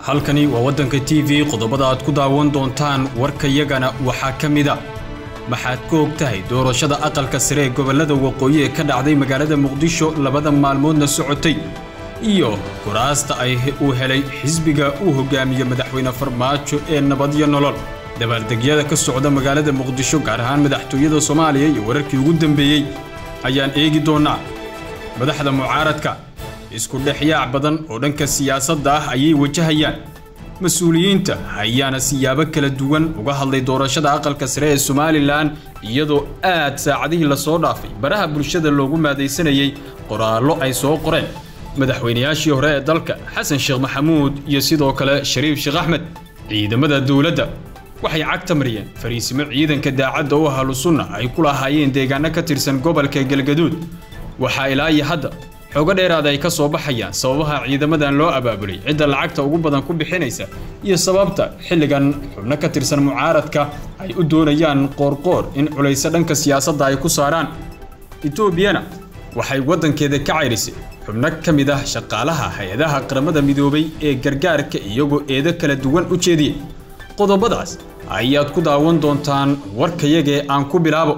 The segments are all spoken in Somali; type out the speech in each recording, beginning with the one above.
halkani waa waddanka t v qodobada aad ku daawan doontaan warkayagana waxaa ka mida maxaad ka og tahay doorashada aqalka sare ee gobollada waqooyi ee ka dhacday magaalada muqdisho labada maalmoodna socotay iyo kuraasta ay uu helay xisbiga uu hogaamiyo madaxweyne farmaajo ee nabadyo nolol dabaaldegyada ka socda magaalada muqdisho gaar ahaan madaxtooyada soomaaliya iyo wararkii ugu dambeeyey ayaan eegi doonnaa madaxda mucaaradka isku dhexyaac badan oo dhanka siyaasadda ah ayay wajahayaan mas-uuliyiinta ayaana siyaabo kala duwan uga hadlay doorashada aqalka sare ee somalilan iyadoo aad saacadihii lasoo dhaafay baraha bulshada loogu maadaysanayay qoraallo ay soo qoreen madaxweynayaashii hore ee dalka xasan sheekh maxamuud iyo sidoo kale shariif sheekh axmed ciidamada dowladda waxay cagta mariyeen fariisimo ciidanka daacadda u ahlu sunna ay ku lahaayeen deegaano ka tirsan gobolka galgaduud waxaa ilaa iyo hadda xoogo dheeraada ay ka soo baxayaan sababaha ciidamadan loo abaabulay cidda lacagta ugu badan ku bixinaysa iyo sababta xilligan xubno ka tirsan mucaaradka ay u doonayaan qoorqoor in culayso dhanka siyaasadda ay ku saaraan etoobiyana waxay waddankeeda ka cayrisay xubno ka mid ah shaqaalaha hay-adaha qaramada midoobay ee gargaarka iyagoo eedo kala duwan u jeediyey qodobadaas ayaad ku daawan doontaan warkayagee aan ku bilaabo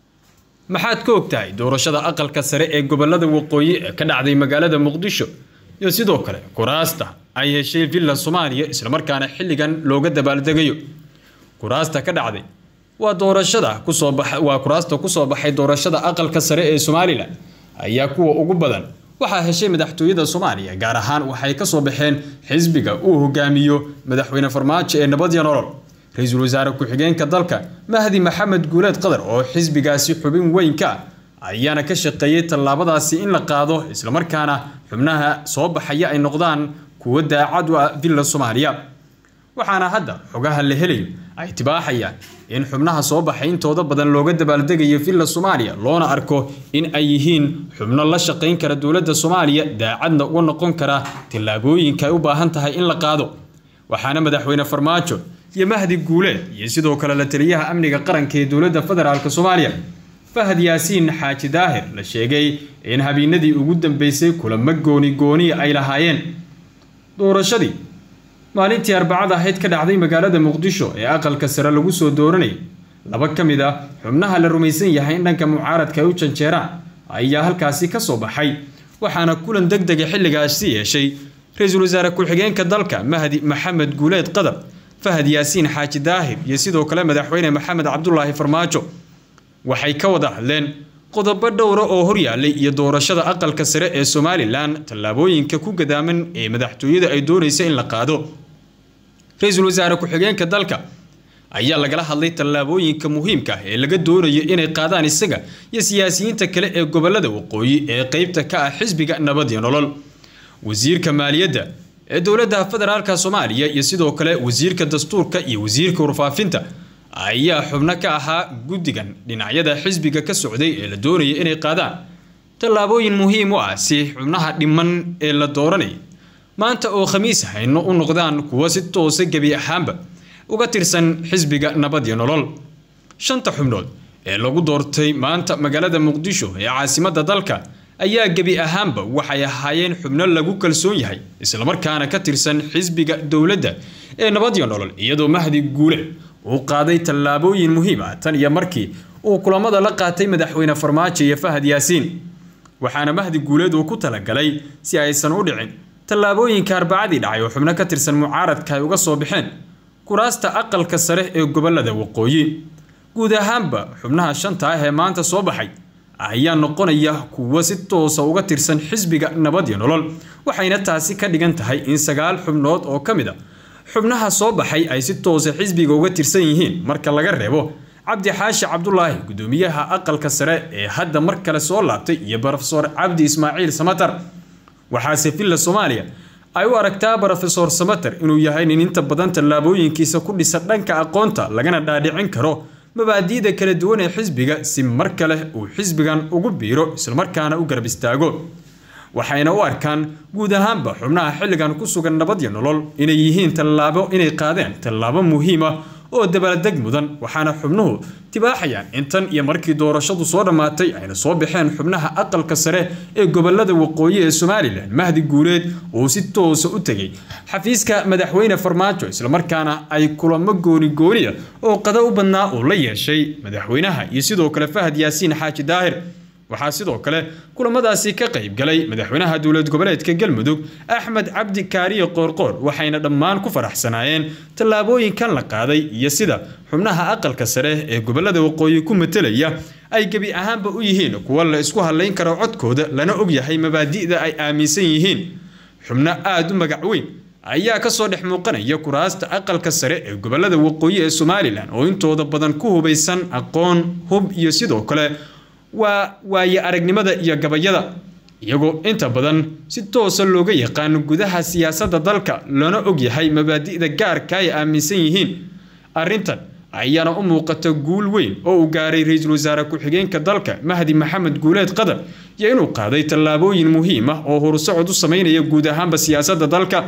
maxaad ka og tahay doorashada aqalka sare ee gobollada waqooyi ee ka dhacday magaalada muqdisho iyo sidoo kale kuraasta ay heshay villa soomaaliya islamarkaana xilligan looga dabaaldegayo kuraasta ka dhacday waa doorashada kusoo baxa waa kuraasta kusoo baxay doorashada aqalka sare ee somalilan ayaa kuwa ugu badan waxaa heshay madaxtooyada soomaaliya gaar ahaan waxay ka soo baxeen xisbiga uu hogaamiyo madaxweyne farmaajo ee nabadya nolol ra-iisul wasaare ku-xigeenka dalka mahdi maxamed guuleed qadar oo xisbigaasi xubin weyn ka ah ayaana ka shaqeeyey tallaabadaasi in la qaado islamarkaana xubnaha soo baxaya ay noqdaan kuwo daacad u ah villa soomaaliya waxaana hadda xogaha la helayo ay tibaaxayaan in xubnaha soo baxay intooda badan looga dabaaldegayo villa soomaaliya loona arko in ay yihiin xubno la shaqayn kara dowladda soomaaliya daacadna uga noqon kara tallaabooyinka ay u baahan tahay in la qaado waxaana madaxweyne farmaajo iyo mahdi guuleed iyo sidoo kale la taliyaha amniga qaranka ee dowladda federaalk soomaaliya fahad yaasiin xaaji daahir la sheegay in habeennadii ugu dambeysay kulamo gooni gooni ay lahaayeen doorashadii maalintii arbacada ahayd ka dhacday magaalada muqdisho ee aqalka sare lagu soo dooranayay laba ka mid ah xubnaha la rumaysan yahay in dhanka mucaaradka ay u janjeeraan ayaa halkaasi ka soo baxay waxaana kulan deg dega xilligaasi yeeshay ra-iisul wasaare ku-xigeenka dalka mahdi maxamed guuleed qadar fahad yaasiin xaaji daahir iyo sidoo kale madaxweyne maxamed cabdulaahi farmaajo waxay ka wada hadleen qodobo dhowra oo horyaalay iyo doorashada aqalka sare ee somalilan tallaabooyinka ku gadaaman ee madaxtooyada ay doonaysa in la qaado ra-iisul wasaare ku-xigeenka dalka ayaa lagala hadlay tallaabooyinka muhiimka ah ee laga doonayo inay qaadaan isaga iyo siyaasiyiinta kale ee gobolada waqooyi ee qeybta ka ah xisbiga nabad iyo nolol wasiirka maaliyadda ee dowladda federaalka soomaaliya iyo sidoo kale wasiirka dastuurka iyo wasiirka warfaafinta ayaa xubno ka ahaa guddigan dhinacyada xisbiga ka socday ee la doonaya inay qaadaan tallaabooyin muhiim u ah si xubnaha dhiman ee la dooranaya maanta oo khamiis hayno u noqdaan kuwo si toosa gebi ahaanba uga tirsan xisbiga nabad iyo nolol shanta xubnood ee lagu doortay maanta magaalada muqdisho ee caasimadda dalka ayaa gebi ahaanba waxay ahaayeen xubno lagu kalsoon yahay islamarkaana ka tirsan xisbiga dowladda ee nabad iyo nolol iyadoo mahdi guule uu qaaday tallaabooyin muhiim ah tan iyo markii uu kulamada la qaatay madaxweyne farmaajo iyo fahad yaasiin waxaana mahdi guuleed uu ku talagalay si aysan u dhicin tallaabooyinka arbacadii dhacay oo xubno ka tirsan mucaaradka ay uga soo baxeen kuraasta aqalka sare ee gobolada waqooyi guud ahaanba xubnaha shanta ah ee maanta soo baxay ayaa noqonaya kuwo si toosa uga tirsan xisbiga nabad iyo nolol waxayna taasi ka dhigan tahay in sagaal xubnood oo ka mid a xubnaha soo baxay ay si toosa xisbiga uga tirsan yihiin marka laga reebo cabdi xaashi cabdulaahi gudoomiyaha aqalka sare ee hadda mar kale soo laabtay iyo brofesor cabdi ismaaciil samatar waxaase villa soomaaliya ay u aragtaa brofesor samater inuu yahay nin inta badan tallaabooyinkiisa ku dhisa dhanka aqoonta lagana dhaadhicin karo mabaadi'da kala duwan ee xisbiga si mar kale uu xisbigan ugu biiro islamarkaana u garab istaago waxayna u arkaan guud ahaanba xubnaha xilligan ku sugan nabad iyo nolol inay yihiin tallaabo inay qaadeen tallaabo muhiim ah oo dabaaldeg mudan waxaana xubnuhu tibaaxayaan intan iyo markii doorashadu soo dhammaatay ayna soo baxeen xubnaha aqalka sare ee gobolada waqooyi ee somalilan mahdi guuleed uu si toosa u tegey xafiiska madaxweyne farmaajo islamarkaana ay kulamo gooni gooniya oo qada u badnaa uu la yeeshay madaxweynaha iyo sidoo kale fahad yaasiin xaaji daahir waxaa sidoo kale kulamadaasi ka qayb galay madaxweynaha dowlad goboleedka galmudug axmed cabdi kaariye qoorqoor waxayna dhammaan ku faraxsanaayeen tallaabooyinkan la qaaday iyo sida xubnaha aqalka sare ee gobolada waqooyi ku matelaya ay gebi ahaanba u yihiin kuwa la isku hadlayn karo codkooda lana ogyahay mabaadi'da ay aaminsan yihiin xubno aada u magac weyn ayaa kasoo dhex muuqanaya kuraasta aqalka sare ee gobolada waqooyi ee somalilan oo intooda badan ku hubaysan aqoon hub iyo sidoo kale waa waaye aragnimada iyo gabayada iyagoo inta badan si toosa looga yaqaano gudaha siyaasadda dalka lana ogyahay mabaadi'da gaarka ay aaminsan yihiin arrintan ayaana u muuqata guul weyn oo uu gaaray ra-iisul wasaare ku-xigeenka dalka mahdi maxamed guuleed qadar iyo inuu qaaday tallaabooyin muhiim ah oo horusocod u sameynaya guud ahaanba siyaasadda dalka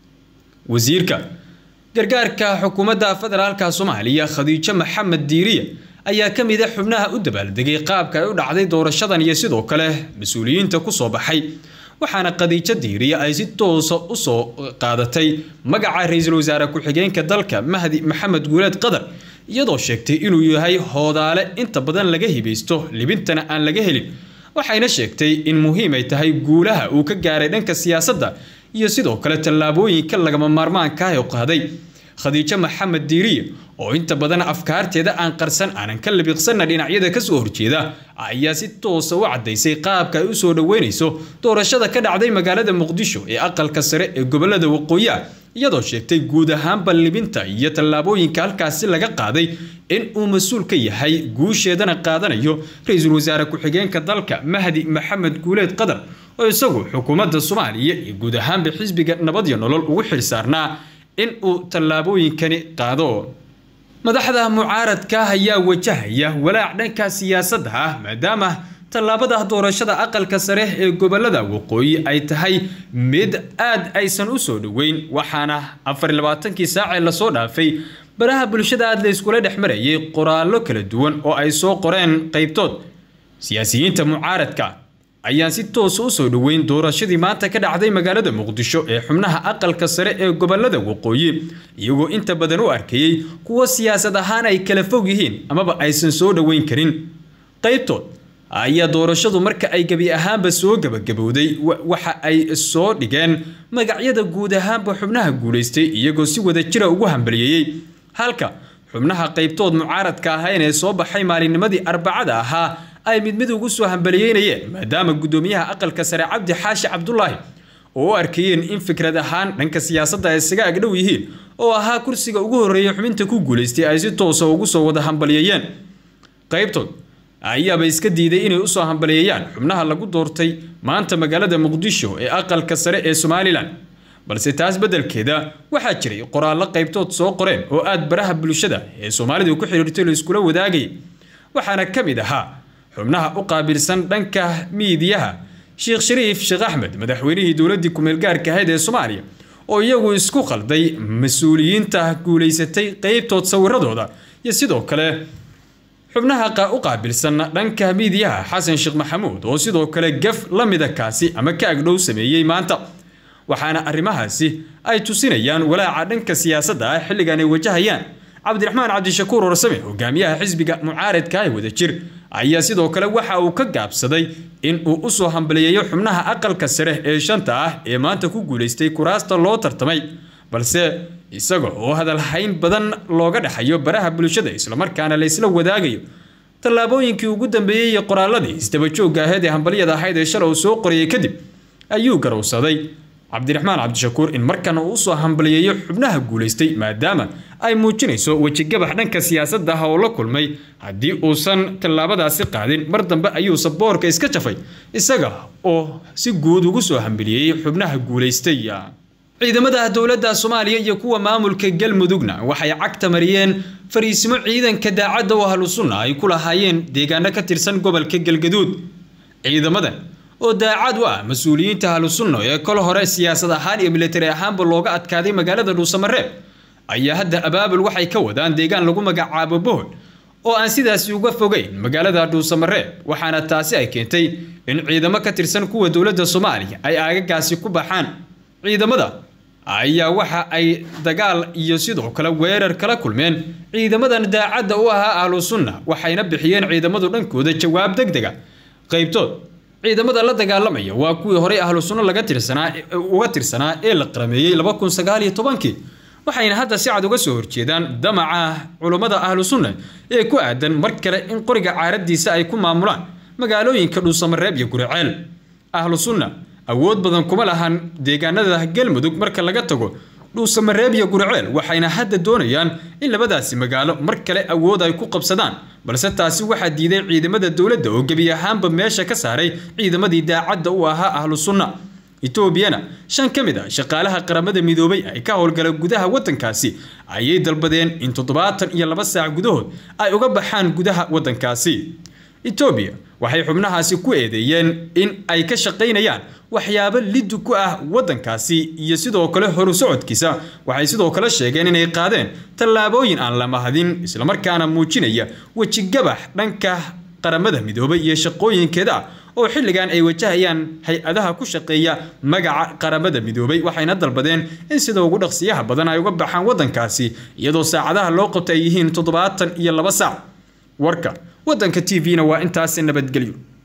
wasiirka gargaarka xukuumadda federaalka soomaaliya khadiijo maxamed diiriye ayaa ka mid a xubnaha u dabaaldegay qaabka ay u dhacday doorashadan iyo sidoo kale mas-uuliyiinta kusoo baxay waxaana khadiijo diiriye ay si toosa usoo qaadatay magaca ra-iisul wasaare ku-xigeenka dalka mahdi maxamed guuleed qadar iyadoo sheegtay inuu yahay hoodaale inta badan laga hibaysto libintana aan laga helin waxayna sheegtay in muhiim ay tahay guulaha uu ka gaaray dhanka siyaasadda iyo sidoo kale tallaabooyinka lagama maarmaanka ah oo qaaday khadiijo maxamed diiriye oo inta badan afkaarteeda aan qarsan aanan ka labiqsanna dhinacyada kasoo horjeeda ayaa si toosa u caddaysay qaabka ay usoo dhoweynayso doorashada ka dhacday magaalada muqdisho ee aqalka sare ee gobolada waqooyi ah iyadoo sheegtay guud ahaanba libinta iyo tallaabooyinka halkaasi laga qaaday in uu mas-uul ka yahay guusheedana qaadanayo ra-iisul wasaare ku-xigeenka dalka mahdi maxamed guuleed qadar oo isagu xukuumadda soomaaliya iyo guud ahaanba xisbiga nabad iyo nolol ugu xilsaarnaa in uu tallaabooyinkani qaado madaxda mucaaradka ayaa wajahaya walaac dhanka siyaasadda ah maadaama tallaabada doorashada aqalka sare ee gobolada waqooyi ay tahay mid aad aysan u soo dhoweyn waxaana afar labaatankii saacee lasoo dhaafay baraha bulshada aad la iskula dhex marayay qoraallo kala duwan oo ay soo qoreen qaybtood siyaasiyiinta mucaaradka ayaan si toosa u soo dhoweyn doorashadii maanta ka dhacday magaalada muqdisho ee xubnaha aqalka sare ee gobolada waqooyi iyagoo inta badan u arkayey kuwo siyaasad ahaan ay kala fog yihiin amaba aysan soo dhoweyn karin qaybtood ayaa doorashadu marka ay gebi ahaanba soo gebagabowday waxa ay soo dhigeen magacyada guud ahaanba xubnaha guulaystay iyagoo si wada jira ugu hambaliyeeyey halka xubnaha qaybtood mucaaradka ahayn ee soo baxay maalinnimadii arbacada ahaa ay mid mid ugu soo hambaliyeynayeen maadaama guddoomiyaha aqalka sare cabdi xaashi cabdulaahi oo u arkayeen in fikrad ahaan dhanka siyaasadda ay isaga agdhow yihiin oo ahaa kursiga ugu horreeya xubinta ku guulaystay ay si toosa ugu soo wada hambaliyeeyeen qaybtood ayaaba iska diiday inay usoo hambaliyeeyaan xubnaha lagu doortay maanta magaalada muqdisho ee aqalka sare ee somalilan balse taas beddelkeeda waxaa jiray qoraallo qaybtood soo qoreen oo aad baraha bulshada ee soomaalidu ku xidhiirtay la iskula wadaagayay waxaana ka mid ahaa xubnaha u qaabilsan dhanka miidiyaha sheekh shariif sheekh axmed madaxweynihii dowladdii ku-meelgaarka ahayd ee soomaaliya oo iyagu isku qalday mas-uuliyiinta guulaysatay qeybtood sawiradooda iyo sidoo kale xubnaha u qaabilsan dhanka miidiyaha xasan sheekh maxamuud oo sidoo kale gaf la mida kaasi ama ka agdhow sameeyey maanta waxaana arrimahaasi ay tusinayaan walaaca dhanka siyaasadda ah xilligan ay wajahayaan cabdiraxmaan cabdishakuur orsame hogaamiyaha xisbiga mucaaradka ee wadajir ayaa sidoo kale waxa uu ka gaabsaday in uu usoo hambaliyeeyo xubnaha aqalka sare ee shanta ah ee maanta ku guulaystay kuraasta loo tartamay balse isaga oo hadalhayn badan looga dhexayo baraha bulshada islamarkaana la isla wadaagayo tallaabooyinkii ugu dambeeyey iyo qoraaladii isdabajoogga ahayd ee hambalyada ahayd ee shalay uu soo qoriyey kadib ayuu garowsaday cabdiraxmaan cabdishakuur in markan uu usoo hambaliyeeyo xubnaha guulaystay maadaama ay muujinayso wejigabax dhanka siyaasadda ah oo la kulmay haddii uusan tallaabadaasi qaadin mar dambe ayuu saboorka iska jafay isaga oo si guud ugu soo hambaliyeeyey xubnaha guulaystay ciidamada dowladda soomaaliya iyo kuwa maamulka galmudugna waxay cagta mariyeen fariisimo ciidanka daacadda oo ahlu sunna ay ku lahaayeen deegaano ka tirsan gobolka galgaduud ciidamadan oo daacad u ah mas-uuliyiinta ahlu sunna ee kol hore siyaasad ahaan iyo militari ahaanba looga adkaaday magaalada dhuusamareeb ayaa hadda abaabul waxay ka wadaan deegaan lagu magacaabo bohol oo aan sidaasi uga fogeyn magaalada dhuusamareeb waxaana taasi ay keentay in ciidamo ka tirsan kuwa dowladda soomaaliya ay aagagaasi ku baxaan ciidamada ayaa waxa ay dagaal iyo sidoo kale weerar kala kulmeen ciidamadan daacadda u ahaa ahlu sunna waxayna bixiyeen ciidamadu dhankooda jawaab deg dega qaybtood ciidamada la dagaalamaya waa kuwii horey ahlu sunno laga tirsanaa uga tirsanaa ee la qarameeyey laba kun sagaal iyo tobankii waxayna hadda si cad uga soo horjeedaan damaca culummada ahlu sunna ee ku aadan mar kale in qoriga caaradiisa ay ku maamulaan magaalooyinka dhuusamareeb iyo guriceel ahlu sunna awood badan kuma lahan deegaanada galmudug marka laga tago dhuusamareeb iyo guriceel waxayna hadda doonayaan in labadaasi magaalo mar kale awood ay ku qabsadaan balse taasi waxaa diiday ciidamada dowladda oo gebi ahaanba meesha ka saaray ciidamadii daacadda u ahaa ahlu sunna etoobiyana shan ka mid ah shaqaalaha qaramada midoobay ay ka howlgala gudaha waddankaasi ayay dalbadeen in toddobaatan iyo laba saac gudahood ay uga baxaan gudaha waddankaasi etoobiya waxay xubnahaasi ku eedeeyeen in ay ka shaqaynayaan waxyaabo liddu ku ah waddankaasi iyo sidoo kale horu socodkiisa waxay sidoo kale sheegeen inay qaadeen tallaabooyin aan la mahadin islamarkaana muujinaya wejigabax dhanka qaramada midoobay iyo shaqooyinkeeda ah oo xilligan ay wajahayaan hay-adaha ku shaqeeya magaca qaramada midoobay waxayna dalbadeen in sida ugu dhaqsiyaha badan ay uga baxaan waddankaasi iyadoo saacadaha loo qabta ay yihiin toddobaatan iyo laba saac warka waddanka t v-na waa intaasi nabadgelyo